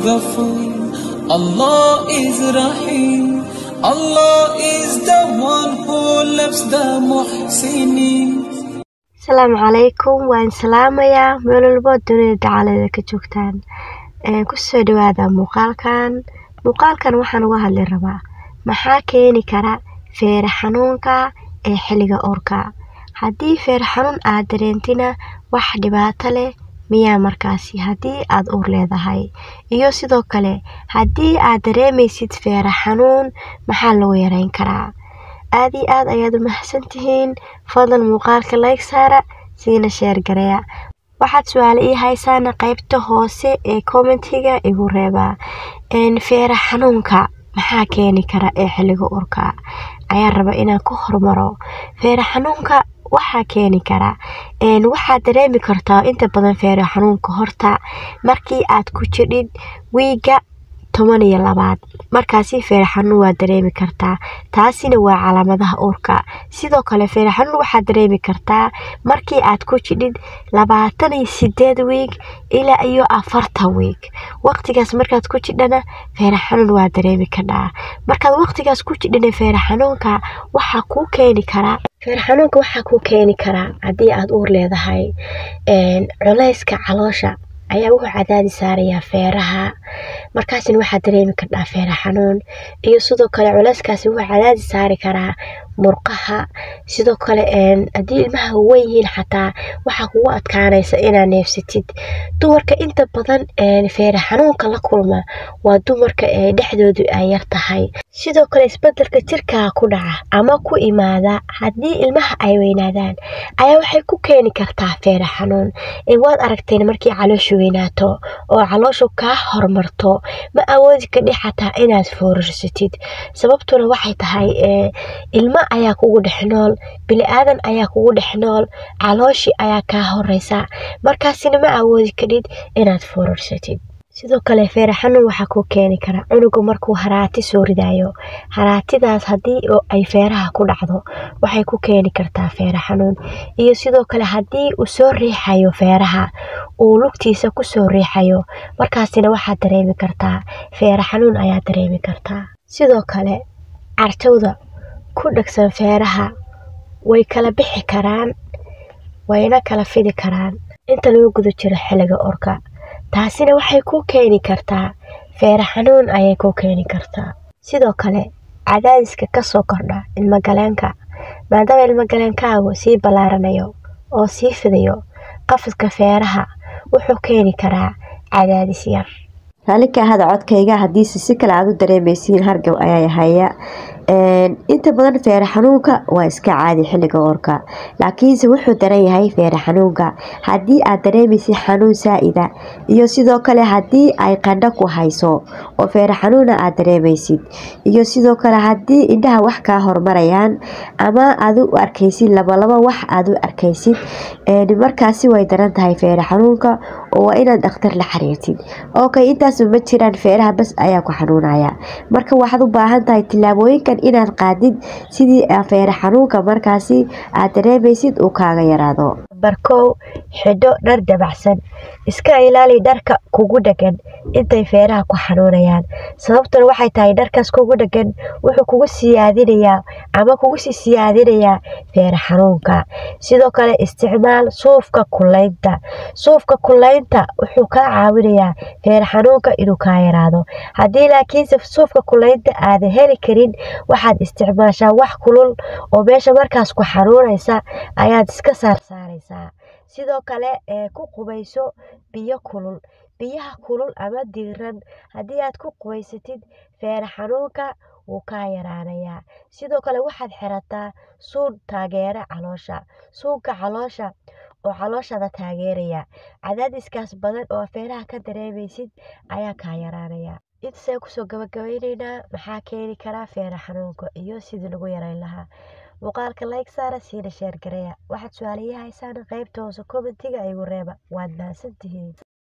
Ghafoor. Allah is Rahim. Allah is the one who loves the Muhsinin. asalaamu calaykum waan salaamayaa meel walbo dunida dacalada ka joogtaan kusoo dhawaada muuqaalkan muuqaalkan waxaan uga hadli rabaa maxaa keeni kara feere xanuunka ee xilliga uurka haddii feere xanuun aad dareentina wax dhibaato leh miyaa markaasi haddii aad uur leedahay iyo sidoo kale haddii aad dareemaysid feere xanuun maxaa lagu yareyn karaa aad iyo aad ayaad u mahadsantihiin fadlan muuqaalka like saara siina sheer gareeya waxaad su-aale ii haysaana qaybta hoose ee commentiga igu reebaa feere xanuunka maxaa keeni kara ee xilliga urka ayaan raba inaan ku hormaro feere xanuunka waxaa keeni kara waxaad dareemi kartaa inta badan feere xanuunka horta markii aad ku jidhid wiiga toban iyo labaad markaasi feere xanuun waad dareemi kartaa taasina waa calaamadaha uurka sidoo kale feere xanuun waxaad dareemi kartaa markii aad ku jidhid labaatan iyo sideed wiig ilaa iyo afartan wiig waqtigaas markaad ku jidhana feere xanuun waad dareemi kadhaa markaad waqtigaas ku jidhina feere xanuunka waxaa kuu keeni karaa feere xanuunka waxaa kuu keeni karaa haddii aad uur leedahay culayska caloosha ayaa wuxuu cadaadi saarayaa feeraha markaasina waxaa dareemi kardhaa feere xanuun iyo sidoo kale culeyskaasi wuxuu cadaadi saari karaa murqaha sidoo kale haddii ilmaha wan yihiin xataa waxaa kugu adkaanaysa inaad neefsatid dumarka inta badan feere xanuunka la kulma waa dumarka dhexdoodu ay yar tahay sidoo kale isbedelka jirkaa ku dhaca ama ku imaada haddii ilmaha ay weynaadaan ayaa waxay ku keeni kartaa feere xanuun waad aragteen markii caloosha weynaato oo calooshu kaa hormarto ma awoodi kadhi xataa inaad foorarsatid sababtuna waxay tahay ilmo ayaa kugu dhex nool bili-aadan ayaa kugu dhex nool calooshii ayaa kaa horeysa markaasina ma awoodi kadhid inaad foorarsatid sidoo kale feere xanuun waxaa kuu keeni kara cunuga markuu haraati soo ridaayo haraatidaas haddii ay feeraha ku dhacdo waxay ku keeni kartaa feere xanuun iyo sidoo kale haddii uu soo riixayo feeraha uu lugtiisa kusoo riixayo markaasina waxaad dareemi kartaa feere xanuun ayaa dareemi kartaa sidoo kale cartowda ku dhegsan feeraha way kala bixi karaan wayna kala fidi karaan inta lagu guda jiro xilliga orka taasina waxay ku keeni kartaa feere xanuun ayay ku keeni kartaa sidoo kale cadaadiska kasoo kordha ilmogaleenka maadaama ilmogaleenkaagu sii ballaaranayo oo sii fidayo qafiska feeraha wuxuu keeni karaa cadaadis yar raalli ka ahada codkayga haddiise si kale aad u dareemaysiin hargab ayaa haya inta badan feere xanuunka waa iska caadi xilliga oorka laakiinse wuxuu daran yahay feere xanuunka haddii aad dareemaysid xanuun saa-ida iyo sidoo kale haddii ay qandho ku hayso oo feere xanuuna aad dareemaysid iyo sidoo kale haddii indhaha wax kaa hormarayaan ama aad u arkaysid labalaba wax aad u arkaysid markaasi way daran tahay feere xanuunka oo waa inaad dhakhtar la xiriirtid okay intaas ma jiraan feeraha bas ayaa ku xanuunaya marka waxaad u baahan tahay tillaabooyinkan inaad qaadid sidii feere xanuunka markaasi aad dareemaysid uu kaaga yaraado barkow xidho dhar dabacsan iska ilaali dharka kugu dhegan intay feeraha ku xanuunayaan sababtuna waxay tahay dharkaas kugu dhegan wuxuu kugu siyaadinayaa ama kugu sii siyaadinayaa feere xanuunka sidoo kale isticmaal suufka kulaynta suufka kulaynta wuxuu kaa caawinayaa feere xanuunka inuu kaa yaraado haddii laakiinse suufka kulaynta aadan heli karin waxaad isticmaashaa wax kulul oo meesha markaas ku xanuunaysa ayaad iska saarsaaraysaa sidoo kale ku qubayso biyo kulul biyaha kulul ama diiran haddii aad ku qubaysatid feere xanuunka wuu kaa yaraanayaa sidoo kale waxaad xirataa suun taageera caloosha suunka caloosha oo calooshada taageeraya cadaadiskaas badan oo feeraha ka dareemaysid ayaa kaa yaraanaya intaasaan kusoo gabagabayneynaa maxaa keeni karaa feere xanuunka iyo sidii lagu yareyn lahaa muuqaalka like saara siina sheer gareeya waxaad su-aalayahaysaan qaybta hoose commentiga igu reeba waad mahadsantihiin